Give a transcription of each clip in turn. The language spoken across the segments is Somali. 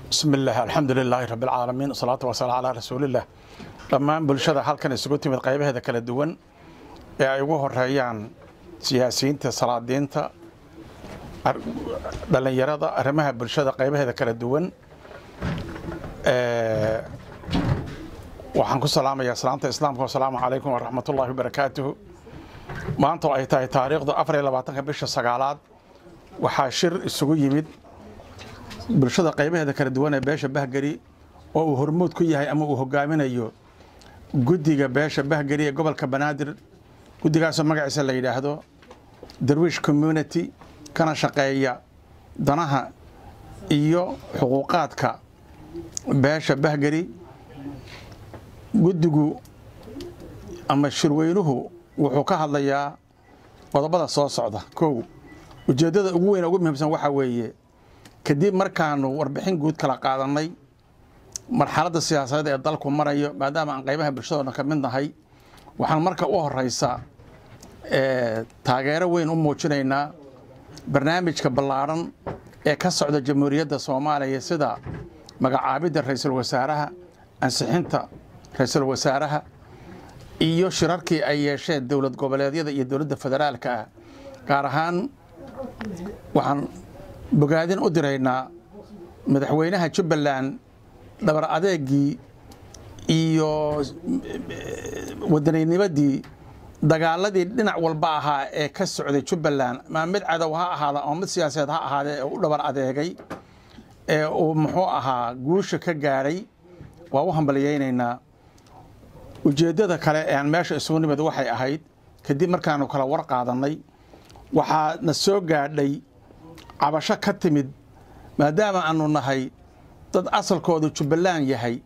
bismi illaah alxamdu lilaahi rabi alcaalamiin wasalaatu wasalaam calaa rasuulillaah dhammaan bulshada halkan isugu timid qaybaheeda kala duwan ee ay ugu horeeyaan siyaasiyiinta salaadiinta dhallinyarada arrimaha bulshada qaybaheeda kala duwan waxaan ku salaamayaa salaamta islaamka wasalaamu calaykum waraxmatullaahi wabarakaatuhu maanta oo ay tahay taariikhdu afar iyo labaatanka bisha sagaalaad waxaa shir isugu yimid bulshada qaybaheeda kala duwan ee beesha bahgeri oo uu hormuud ku yahay ama uu hogaaminayo guddiga beesha bahgeri ee gobolka banaadir guddigaasoo magaciisa la yidhaahdo darwiish community kana shaqeeya danaha iyo xuquuqaadka beesha bahgeri guddigu ama shirweynuhu wuxuu ka hadlayaa qodobada soo socda kow ujeeddada ugu weyn ugu muhiimsan waxaa weeye kadib markaanu warbixin guud kala qaadannay marxaladda siyaasadeed ee dalku marayo maadaama aan qaybaha bulshadoodan ka mid nahay waxaan marka u horeysa taageero weyn u muujinaynaa barnaamijka ballaadhan ee ka socda jamhuuriyadda soomaaliya sida magacaabidda ra-iisul wasaaraha ansixinta ra-iisul wasaaraha iyo shirarkii ay yeesheen dowlad goboleedyada iyo dowladda federaalka ah gaar ahaan waxaan bogaadin u diraynaa madaxweynaha jubbaland dhabar adeegii iyo wadaniinimadii dagaaladii dhinac walba ahaa ee ka socday jubbaland maa mid cadow ha ahaada ama mid siyaasadeed ha ahaadee ee u dhabar adeegay ee uu muxuu ahaa guusha ka gaadhay waa u hambalyaynaynaa ujeeddada kale ee aan meesha isugu nimid waxay ahayd kadib markaanu kala war qaadannay waxaa na soo gaadhay cabasho ka timid maadaama aanu nahay dad asalkoodu jubbaland yahay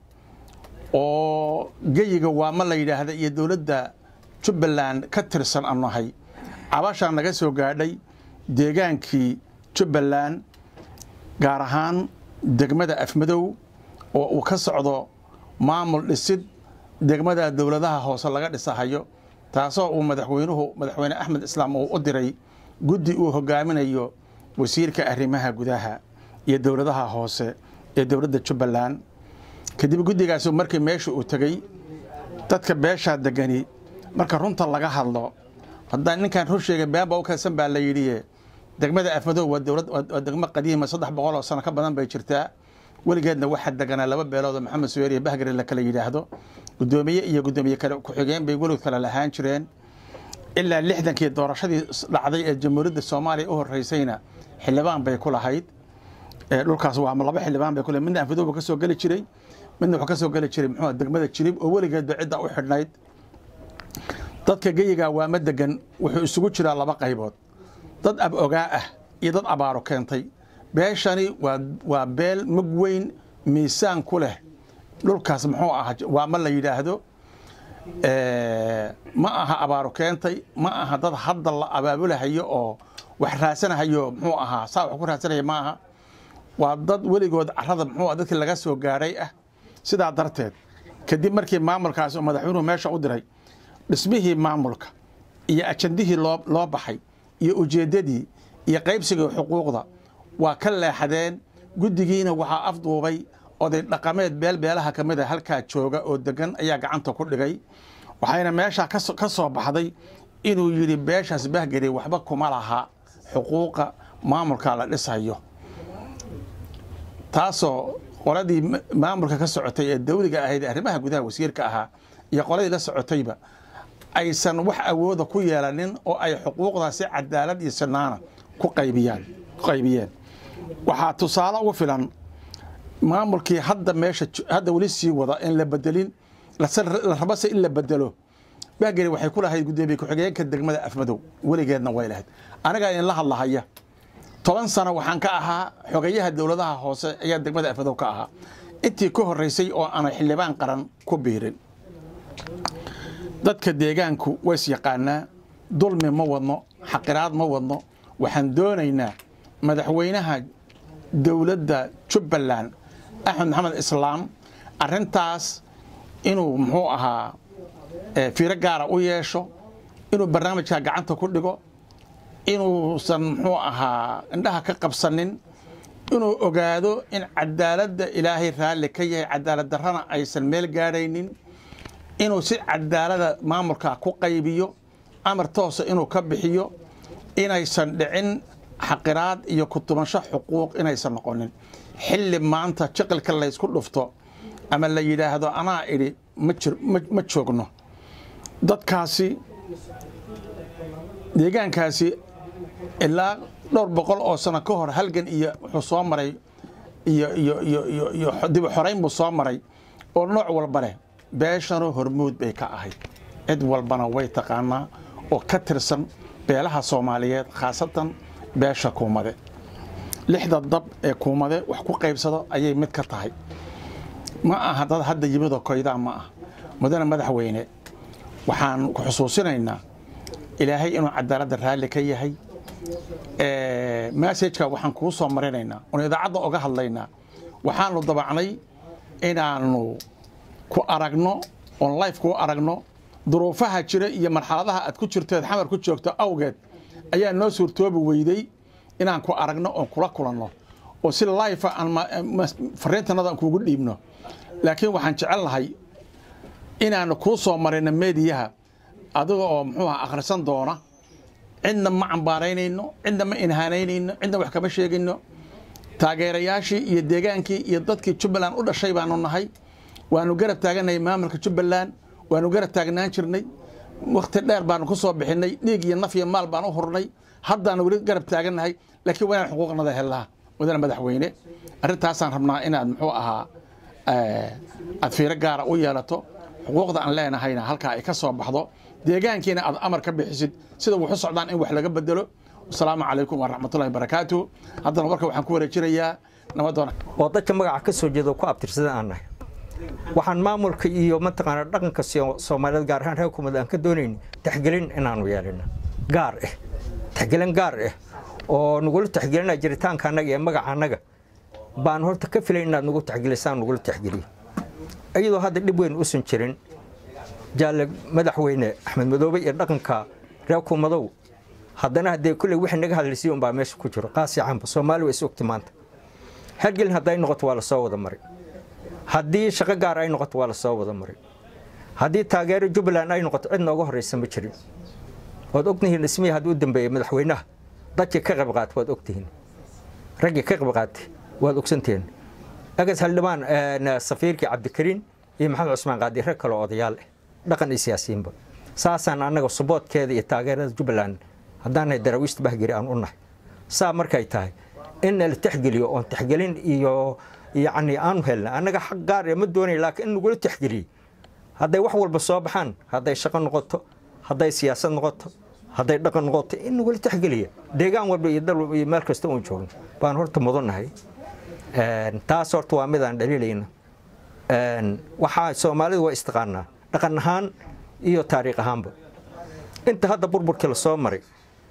oo geyiga waama la yidhaahda iyo dowladda jubbaland ka tirsan aanu nahay cabashaa naga soo gaadhay deegaankii jubbaland gaar ahaan degmada afmadow oo uu ka socdo maamul dhisid degmada dowladaha hoose laga dhisahayo taasoo uu madaxweynuhu madaxweyne axmed islaam uu u diray guddi uu hogaaminayo wasiirka arrimaha gudaha iyo dowladaha hoose ee dowladda jubbaland kadib guddigaasu markii meesha uu tegey dadka beeshaa degani marka runta laga hadlo haddaan ninkaan run sheegay beenba u kaysan baa la yidhiye degmada afmadow waa dowlad waa degmo qadiima saddex boqol oo sano ka badan bay jirtaa weligeedna waxaa deganaa laba beelood oo maxamed suweer iyo bahgari la kala yidhaahdo guddoomiye iyo guddoomiye kale ku-xigeen bay weligood kale lahaan jireen ilaa lixdankii doorashadii dhacday ee jamhuuriyadda soomaaliya u horeysayna xildhibaan bay ku lahayd dhulkaas waa laba xildhibaan bay ku lahayd midna afmadow buu ka soo geli jiray midna wuxuu ka soo geli jiray muxuu degmada jirib oo weligeedba cidda u xidhnayd dadka geyigaa waama degan wuxuu isugu jiraa laba qaybood dad ab ogaa ah iyo dad abaaro keentay beeshani waa waa beel mug weyn miisaan ku leh dhulkaas muxuu aha waama la yidhaahdo ma aha abaaro keentay ma aha dad hadda la abaabulahayo oo wax raasanahayo muxuu ahaa saa wax ku raasanaya ma aha waa dad weligood carada muxuu dadkii laga soo gaadhay ah sidaa darteed kadib markii maamulkaas oo madaxweynuhu meesha u diray dhismihii maamulka iyo ajandihii loo loo baxay iyo ujeeddadii iyo qaybsigii xuquuqda waa ka leexadeen guddigiina waxaa afduubay oday dhaqameed beel beelaha ka mid a halkaa jooga oo degan ayaa gacanta ku dhigay waxayna meeshaa ka soo baxday inuu yidhi beeshaas bahgari waxba kuma laha xuquuqa maamulka la dhisayo taasoo qoladii maamulka ka socotay ee dawliga ahayd arrimaha gudaha wasiirka ahaa iyo qoladii la socotayba aysan wax awooda ku yeelanin oo ay xuquuqdaasi cadaalad iyo sinaana ku qaybiyaan ku qaybiyeen waxaa tusaale ugu filan maamulkii hadda meesha hadda weli sii wada in la bedelin la rabase in la bedelo bahgeri waxay ku lahayd guddoomiye ku-xigeenka degmada afmadow weligeedna way lahayd anigaa idinla hadlahaya toban sano waxaan ka ahaa xogayaha dowladaha hoose ayaa degmada afmadow ka ahaa intii ka horeysay oo aanay xildhibaan qaran ku biirin dadka deegaanku ways yaqaanaa dulmi ma wadno xaqiraad ma wadno waxaan doonaynaa madaxweynaha dowladda jubbaland axmed maxamed islaam arintaas inuu muxuu ahaa fiiro gaara u yeesho inuu barnaamijkaa gacanta ku dhigo inuusan muxuu ahaa indhaha ka qabsanin inuu ogaado in cadaaladda ilaahay raalli ka yahay cadaalad darrana aysan meel gaadhaynin inuu si cadaalada maamulka ku qaybiyo amar toosa inuu ka bixiyo inaysan dhicin xaqiraad iyo kutumasho xuquuq inaysan noqonin xilli maanta jiqilka laysku dhufto ama la yidhaahdo anaa idhi ma joogno dadkaasi deegaankaasi ilaa dhowr boqol oo sano ka hor halgan iyo wuxuu soo maray iyo iyo iyo iyo iyo dib u xorayn buu soo maray oo nooc walba leh beeshanu hormuud bay ka ahayd cid walbana way taqaanaa oo ka tirsan beelaha soomaaliyeed khaasatan beesha kuumade lixda dab ee kuumade wax ku qaybsado ayay mid ka tahay ma aha dad hadda yimidoo koydaa ma ah mudane madaxweyne waxaan ku xusuusinaynaa ilaahay inuu cadaaladda raalli ka yahay massajka waxaan kuu soo marinaynaa oon idaacadda oga hadlaynaa waxaanu dabacnay inaanu ku aragno oon life kuu aragno duruufaha jira iyo marxaladaha aad ku jirteed xamar ku joogto awgeed ayaa noo suurtoobi weyday inaan ku aragno oon kula kulanno oo si life aan fariintanada aan kuugu dhiibno laakiin waxaan jecel lahay inaanu kuu soo marino meediyaha adiga oo muxuu aha akhrisan doona cidna ma cambaaraynayno cidna ma inhaanaynayno cidna wax kama sheegayno taageerayaashii iyo deegaankii iyo dadkii jubbaland u dhashay baanu nahay waanu garab taagannahay maamulka jubbaland waanu garab taagnaan jirnay wakhti dheer baanu ku soo bixinay dhiig iyo naf iyo maal baan u hurnay haddaanu weli garab taagannahay laakiin waa inaan xuquuqnada hellaa mudane madaxweyne arrintaasaan rabnaa inaad muxuu ahaa aad fiiro gaara u yeelato xuquuqda aan leenahayna halkaa ay ka soo baxdo deegaankiina aad amar ka bixisid sida wuxu socdaan in wax laga bedelo asalaamu calaykum waraxmatullahi barakaatu haddana warka waxaan ku wareejinayaa nabadoona oo dadka magaca ka soo jeeda ku abtirsada aan nahay waxaan maamulka iyo mataqaana dhaqanka soomaaliyeed gaar ahaan reer kumad aan ka doonayn taxgelin inaanu yeelino gaar ah taxgelin gaar ah oo nagula taxgelina jiritaanka annaga iyo magaca annaga baan horta ka filay inaad nagu taxgelisaan nagula taxgeliyo iyadoo hadda dhib weyn usan jirin jaalle madaxweyne axmed madoobe iyo dhaqanka reer kumadow haddana haddee kulley wixii naga hadlaysay unbaa meesha ku jiro qaasi canba soomaali waa is ogti maanta hergelin hadday noqoto waa lasoo wada maray haddii shaqo gaar ay noqoto waa lasoo wada maray haddii taageero jubbaland ay noqoto cid nooga horraysa ma jirin waad ogtihiin dhismihii haddii u dambeeyey madaxweynaha dadkii ka qayb qaatay waad ogtihiin raggii ka qayb qaatay waad ogsantihiin agas haldhibaan safiirkii cabdikariin iyo maxamed cusmaan qaadi rag kale odayaal ah dhaqan iyo siyaasiyiinba saasaan annaga suboodkeeda iyo taageerada jubbaland haddaanahay daraawiishta bahgeri aan u nahay saa markay tahay in la taxgeliyo oon taxgelin iyo yacni aanu helna annaga xaq gaar ee ma doonay laakiin in nagula taxgeliyo hadday wax walba soo baxaan hadday shaqo noqoto hadday siyaasad noqoto hadday dhaqan noqoto in nagula taxgeliya deegaan walba iyo dal walba iyo meel kasta uun joogno baan horta mudannahay taas horta waa midaan dhaliilayna waxaa soomaalidu waa istaqaanaa dhaqan ahaan iyo taariikh ahaanba inta hadda burburkii la soo maray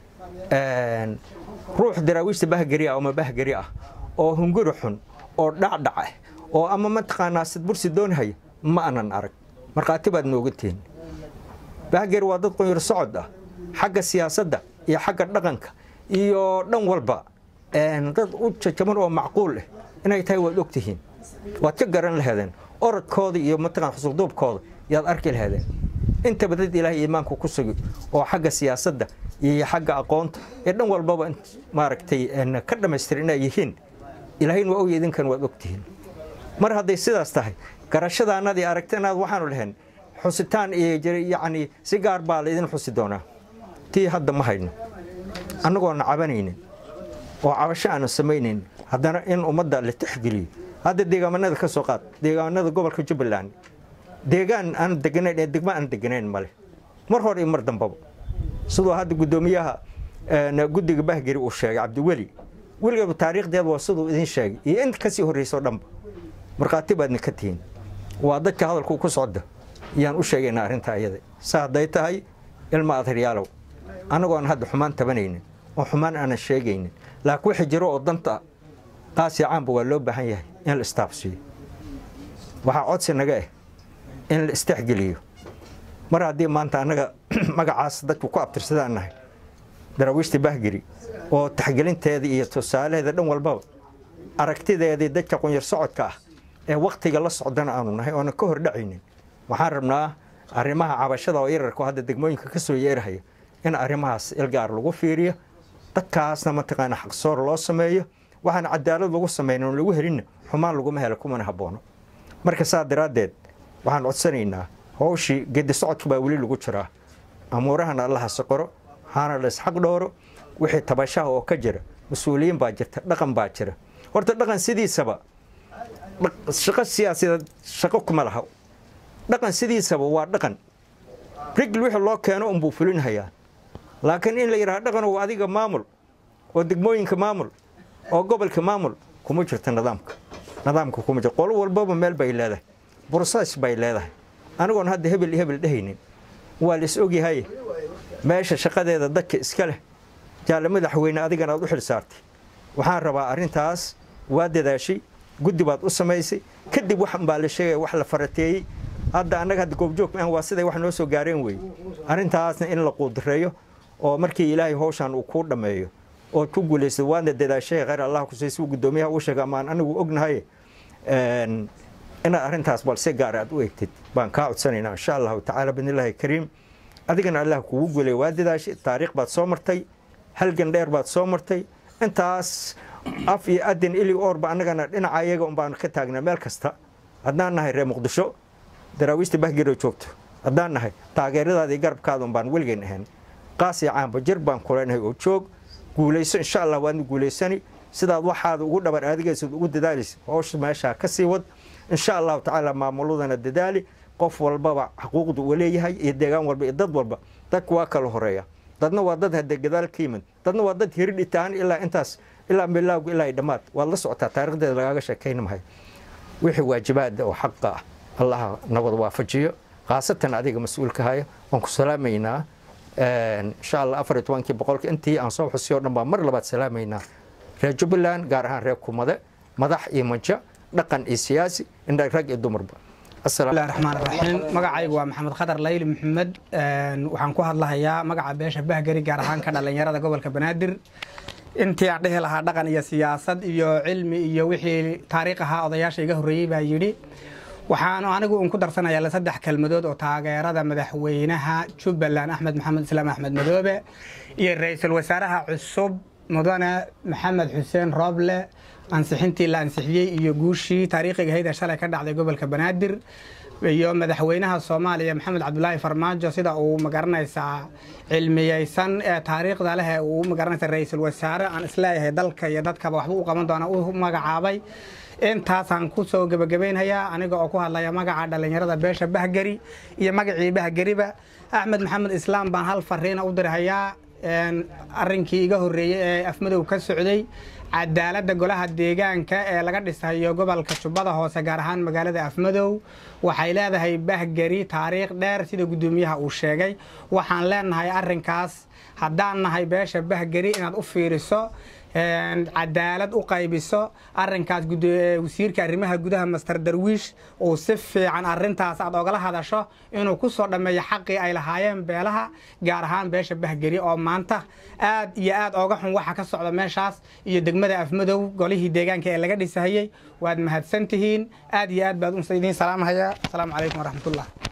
ruux daraawiishta bahgeri ah ama bahgeri ah oo hunguri xun oo dhacdhac ah oo ama mataqaanaa sidbursi doonhaya ma anan arag markhaati baad nooga tihin bahgeri waa dad qunyar socod ah xagga siyaasadda iyo xagga dhaqanka iyo dhan walba dad u jajaban oo macquul ah inay tahay waad ogtihiin waad ka garan laheedeen orodkooda iyo mataqaan xusulduubkooda yaad arki laheedeen intaba dad ilaahay iimaanku ku sugi oo xagga siyaasadda iyo xagga aqoonta ee dhan walbaba maaragtay ka dhammaystir inay yihiin ilaahayna waa ogy idinkan waad ogtihiin mar hadday sidaas tahay garashadaanadii aragtanaad waxaanu lahayn xusitaan iyo yacni si gaar baa laydin xusi doonaa tii hadda ma hayno annagoona cabanaynin oo cabasho aanu samaynayn haddana in ummadda la tixgeliyo hadda deegaamanada ka soo qaad deegaamanada gobolka jubbaland deegaan aan deganayn ee degmo aan deganayn male mar hore iyo mar dambaba siduu hadda guddoomiyaha guddiga bahgeri uu sheegay cabdiweli weligaba taariikhdeeda waa siduu idin sheegay iyo inta kasii horreyso dhanba markhaati baadna ka tihiin waa dadka hadalku ku socda yaan u sheegaynaa arrinta ayada sa hadday tahay ilma adharyaalow annagoon hadda xumaan tabanaynin oo xumaan aanan sheegaynin laakiin wixii jiro oo danta qaasi caamba waa loo baahan yahay in la istaafsiiyo waxaa codsi naga ah in la istexgeliyo mar haddii maanta annaga magacaas dadku ku abtirsadaan nahay daraawiishta bahgeri oo taxgelinteeda iyo tusaalaheeda dhan walbaba aragtideedii dadka qunyar socodka ah ee wakhtiga la socdana aanu nahay oonan ka hordhacaynin waxaan rabnaa arrimaha cabashada oo yararku hadda degmooyinka ka soo yeerahaya in arrimahaas ilgaar lagu fiiriyo dadkaasna mataqaana xaqsoor loo sameeyo waxaan cadaalad lagu samaynin oo lagu helinna xumaan laguma helo kumana habboono marka saa daraaddeed waxaan codsanaynaa howshii gedi socodka baa weli lagu jiraa amuurahana allaha soqoro hana la isxaq dhooro wixii tabashaha oo ka jira mas-uuliyiin baa jirta dhaqan baa jira horta dhaqan sidiisaba shaqo siyaasadeed shaqo kuma laha dhaqan sidiisaba waa dhaqan rigl wixii loo keeno unbuu fulinhayaa laakiin in la yidhaha dhaqanow adiga maamul oo degmooyinka maamul oo gobolka maamul kuma jirta nidaamka nidaamka kuma jirta qolo walbaba meel bay leedahay bursaas bay leedahay anigoon hadda hebel iyo hebel dhehaynin waa la is ogyahay meesha shaqadeeda dadka iska leh jaalle madaxweyne adigana aad u xil saartay waxaan rabaa arrintaas waa dadaashay guddi baad u samaysay kadib waxan baa la sheegaya wax la farateeyey hadda annaga hadda goobjoog maahan waa siday wax noo soo gaareen weeye arrintaasna in la quudireeyo oo markii ilaahay howshan uu kuu dhammeeyo ood ku guulaysad waadna dadaashay khayr allah kusay si guddoomiyaha uu sheega amaan anigu ognahay inaad arrintaas bal si gaar aad u egtid baan kaa codsanaynaa insha allahu tacaala bidnillaahi kariim adigana allah kugu guulay waa dadaashay taariikh baad soo martay halgan dheer baad soo martay intaas af iyo adin ili oorba annagana dhinaca iyaga un baanu ka taagnaa meel kasta haddaan nahay reer muqdisho daraawiista bahgiro joogto haddaan nahay taageeradaadii garabkaada un baan weligeyn ahayn qaas iyo caamba jir baan kuleynahay oo joog guulayso insha allah waadna guulaysani sidaad waxaada ugu dhabar aadigaysad ugu dadaalaysa howsha meeshaa ka sii wad insha allahu tacaala maamuladana dadaali qof walbaba xuquuqda uu leeyahay iyo deegaan walba iyo dad walba dadku waa kala horeeya dadna waa dad hade gadaal ka yimid dadna waa dad hiridhi tahan ilaa intaas ilaa milaawga ilaa ay dhammaad waad la socotaa taarikhdeeda lagaaga sheekayna mahay wixii waajibaada oo xaqa ah allaha nabad waafajiyo khaasatan adiga mas-uulka haya waan ku salaamaynaa insha allah afar iyo tobankii boqolka intii aan soo xusiyo o dhan baan mar labaad salaamaynaa reer jubbaland gaar ahaan reer kumade madax iyo majo dhaqan iyo siyaasi indha rag iyo dumarba bismillahi raxmaan raxiim magacaygu waa maxamed khadar layli maxamed waxaan ku hadlahayaa magaca beesha bahgari gaar ahaan ka dhalinyarada gobolka banaadir intii aan dhihi lahaa dhaqan iyo siyaasad iyo cilmi iyo wixii taariikh ahaa odayaasha iga horreeyey baa yidhi waxaanu anigu un ku darsanayaa saddex kelmadood oo taageerada madaxweynaha jubbaland axmed maxamed islaam axmed madoobe iyo ra-iisul wasaaraha cusub mudane maxamed xuseen rooble ansixintii la ansixiyey iyo guushii taariikhiga hayda shalay ka dhacday gobolka banaadir iyo madaxweynaha soomaaliya maxamed cabdulaahi farmaajo sida uu magaranaysaa cilmiyeysan ee taariikhda leh ee uu magaranaysa ra-iisul wasaare aan isleeyahay dalka iyo dadkaba waxba u qaban doona u magacaabay intaasaan ku soo gebagabaynhayaa aniga oo ku hadlaya magaca dhallinyarada beesha bahgeri iyo magacii bahgeriba axmed maxamed islaam baan hal fariina u dirhayaa arrinkii iga horreeyey ee afmadow ka socday cadaaladda golaha deegaanka ee laga dhisayo gobolka jubbada hoose gaar ahaan magaalada afmadow waxay leedahay bahgeri taariikh dheer sida guddoomiyaha uu sheegay waxaan leenahay arrinkaas haddaan nahay beesha bahgeri inaad u fiiriso cadaalad u qaybiso arinkaas wasiirka arrimaha gudaha master darwiish uu si fiican arintaas aad ogala hadasho inuu ku soo dhammeeyo xaqii ay lahaayeen beelaha gaar ahaan beesha bahgeri oo maanta aad iyo aad ooga xun waxa ka socda meeshaas iyo degmada afmadow golihii deegaanka ee laga dhisahayey waad mahadsan tihiin aad iyo aad baad idiin salaamhayaa asalaamu calaykum waraxmatullah